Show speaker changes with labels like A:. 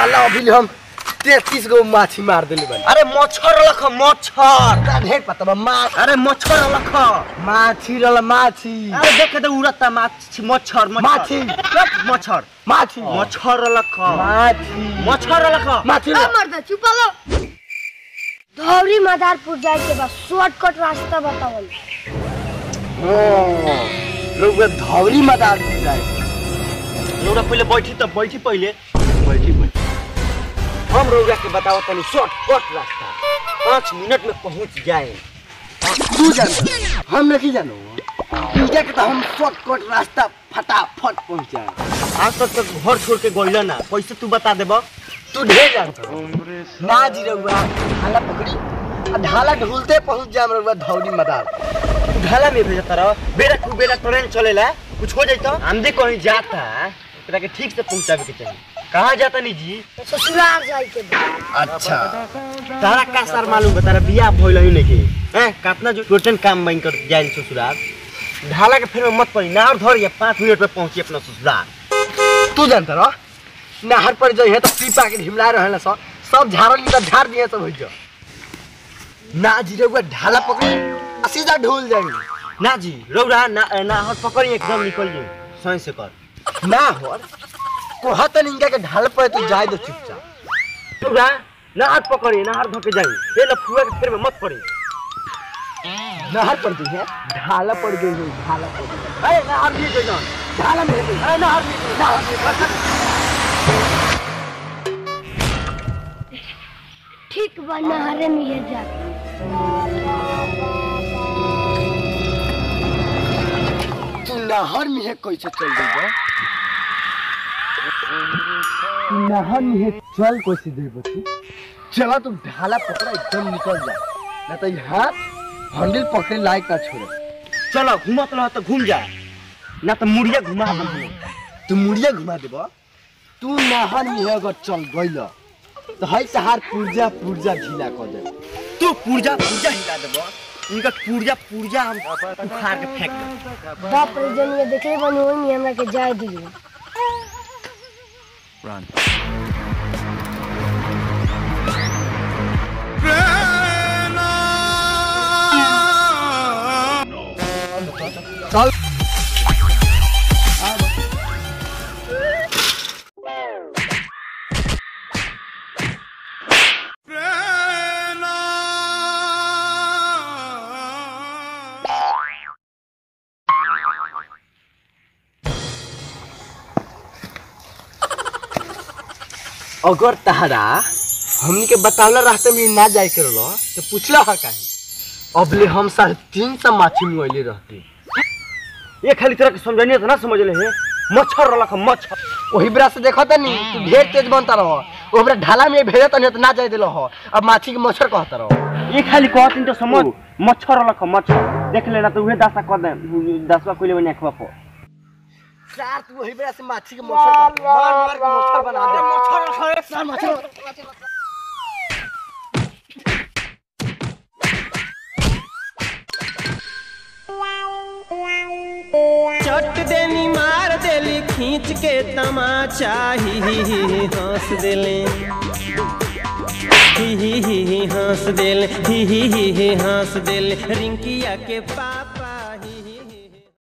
A: साला अभी हम तैतीस गो माछी मार दिले बानी
B: अरे मच्छर लख मच्छर
A: का ढेर पता बा माछ
B: अरे मच्छर लख
A: माछी रहल माछी
B: अरे देखे तो उड़ता माछ मच्छर
A: माछी।
B: चुप, मच्छर
A: माछी
B: मच्छर लख
A: माछी
B: मच्छर लख
A: माछी
C: आ मर्द चुप लो धौरी मदारपुर जाए के बाद शॉर्टकट रास्ता बतावल
A: हाँ, लोग धौरी मदार जाए
B: रौरा पहिले बैठी त बैठी पहिले बैठी बैठी हम रौरा के बताओ तनी शॉर्टकट रास्ता पाँच मिनट में पहुंच जाए
A: तू जान हम नहीं जानो इनके के तो हम शॉर्टकट रास्ता फटाफट पहुंच जाए
B: आज तक तक घर छोड़ के गइल ना कैसे तू बता देब
A: तू ढेर जानता ना जी रहुआ ढाला पकड़ी आ ढाला ढूलते पहुंच जाए रहुआ धौरी मदार
B: तू ढाला में भेजता रह बेरा तू बेरा ट्रेन चलेला कुछ हो जाता हम जे कहीं जाता एकरा के ठीक से पहुंचावे के चाहिए कहाँ जाता नी जी
C: ससुराल जाए के बाद
A: अच्छा
B: तारा का सर मालूम बा तारा बियाह भइल ही नहीं के हैं कितना जो टोटन काम बन कर जाए ससुराल ढाला के फिर में मत पड़ी ना और धर या पाँच मिनट में पहुंची अपना ससुराल
A: तू जानता रह नहर पर जो है तो पीपा के ढिमला रहे ना सब सब झाड़ल में तो झाड़ दिए सब हो जा ना जी रहुआ ढाला पकड़ी आ सीधा ढूल जाएंगे
B: ना जी रौरा ना ना हट पकड़ी एकदम निकल जी सही से कर
A: ना हो कोहत इनका के ढाल पर तू जाए दो चुपचाप
B: रौरा ना हट पकड़ी ना हट धोके जाई ये लफुआ के फिर में मत पड़ी
A: नहर पर जो है ढाला पड़ गई है ढाला पड़ गई
B: अरे ना हट दिए जाओ
A: ढाला में गई
B: अरे ना हट दिए
A: नहर में
C: ठीक बा नहरे में ये जा
A: तू नहर में है कैसे चल गई बा तू नहर में है चल कैसे दे बच्ची चला तुम ढाला पकड़ा एकदम निकल जा ना तो ये हाथ हैंडल पकड़े लायक ना छोड़े
B: चलो घूमत रह तो घूम जा ना तो मुड़िया घुमा हम
A: तू मुड़िया घुमा देबा तू नहर में है अगर चल गइल तो है तहार पुर्जा पुर्जा ढीला कर दे
B: तू पुर्जा पुर्जा हिला देबो इनका पुर्जा पुर्जा हम उखाड़ के फेंक देबो
C: बाप रे जनिए देखले बनी ओई में हमरा के जाए दियो
A: चल अगर तहरा हमनी के बतावला रास्ते में ना जाए के रहलो तो पूछला हा काहे अबले हम साढ़े तीन सौ माछी मुआइले रहते
B: ये खाली तरह के समझानी तो ना समझ ले है मच्छर रलक मच्छर
A: वही बेरा से देखो तनी तू ढेर तेज बनता रहो ओ बेरा ढाला में भेजत नहीं तो ना जाए दिलो हो अब माछी के मच्छर कहता रहो
B: ये खाली कहतिन तो समझ मच्छर रलक मच्छर देख लेना तो उहे दासा कर दे दासवा कोइले बने अखवा पर
A: सार तू वही बेरा से माछी के मच्छर कहता रहो। मार मार के मच्छर बना दे मच्छर रखो सार मच्छर
D: चट देनी मार देली खींच के तमाचा ही ही ही ही हंस देले ही ही ही ही हंस देले ही ही ही ही हंस देले रिंकिया के पाप